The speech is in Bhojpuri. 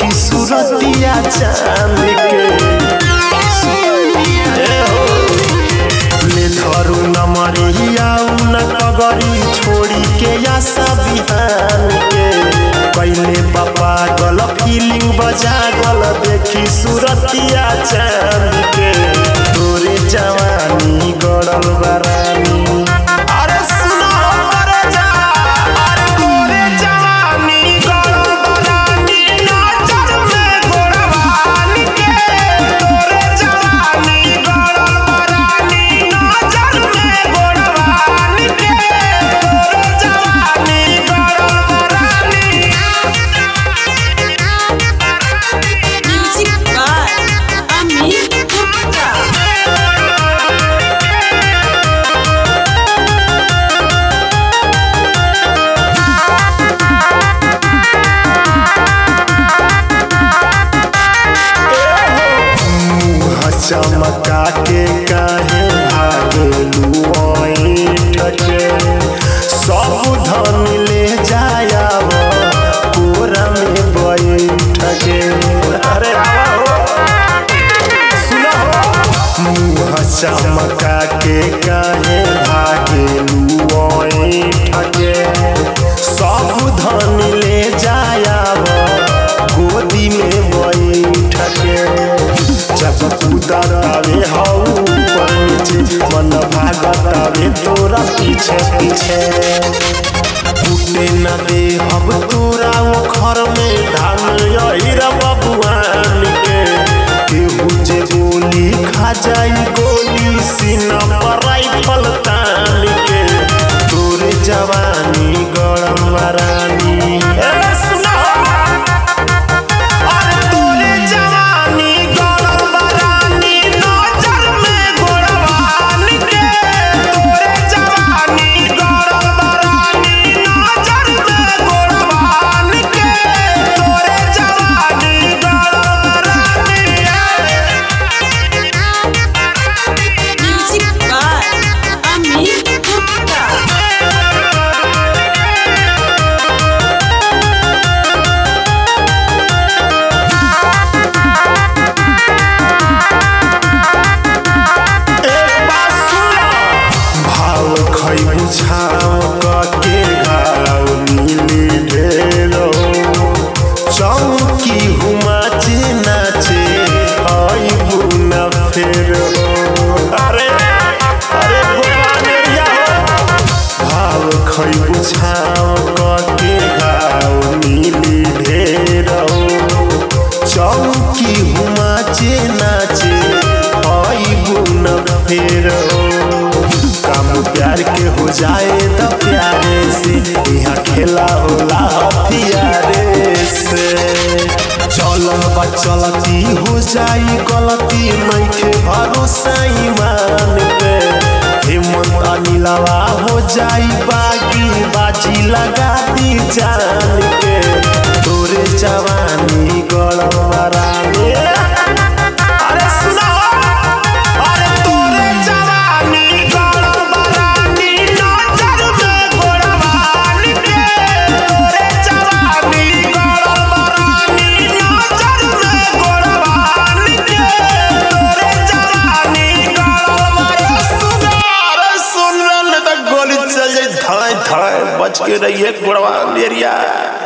देखी सूरतिया चांद के ए हो, ले धरू न मरिया न कगरी छोड़ी के आशा बिहान के कैले पापा गल फीलिंग बजा गल देखी सूरतिया चांद के तोरे जवानी गड़ल बरानी अरे सुनो अरे जा अरे तोरे जवानी गड़ल बरानी नाचर में गोड़वान के तोरे जवानी गड़ल बरानी नाचर में गोड़वान के तोरे जवानी गड़ल बरानी Music by Amit Gupta. मुँह चमका के काहे भागलू ऐठ के सब धन ले जायाव कोरा में बैठ के अरे आवा हो सुनो मुँह चमका के काहे भागलू ऐठ के सब धन ले जायाव गोदी में बैठ के जब उतरतावे हौ ऊपर नीचे मन भागतावे तोरा पीछे पीछे फूटे न दे अब तोरा वो घर में धान यही बबुआन के केहू जे गोली खा जाई गोली सीना पर राइफल तान के तोरे जवानी गरम वरानी ए सुना अरे तोरे जवानी गड़ल बरानी नजर में गोड़वान के तोरे जवानी गड़ल बरानी नजर में गोड़वान के तोरे जवानी गड़ल बरानी Music by Amit Gupta. एक बात सुनो भाव खैबू छाव के घाव नीली ढेलो चौकी हुमाचे नाचे आइबू न फेर अरे अरे गोवानेरिया हो भाव खैबू छाव के घाव नीली ढेरो चौकी हुमाचे नाचे आइबू न फेरो काम प्यार के हो जाए तो प्यारे से यहाँ खेला होला हथियारे से चलल बा चलती हो जाई गलती नइखे भरोसा ईमान पे हेमंत अनिलवा हो जाई बागी बाजी लगा दी जान के तोरे जवानी गलम रानी अरे सुनाओ अरे तोरे जवानी गलम बरानी नजर में गोड़वान के तोरे जवानी गलम बरानी नजर में गोड़वान के तोरे जवानी गलम बरानी सुना अरे सुन रहा नहीं तो गोली चल जाए धाए धाए बच के रहिए गोड़वान एरिया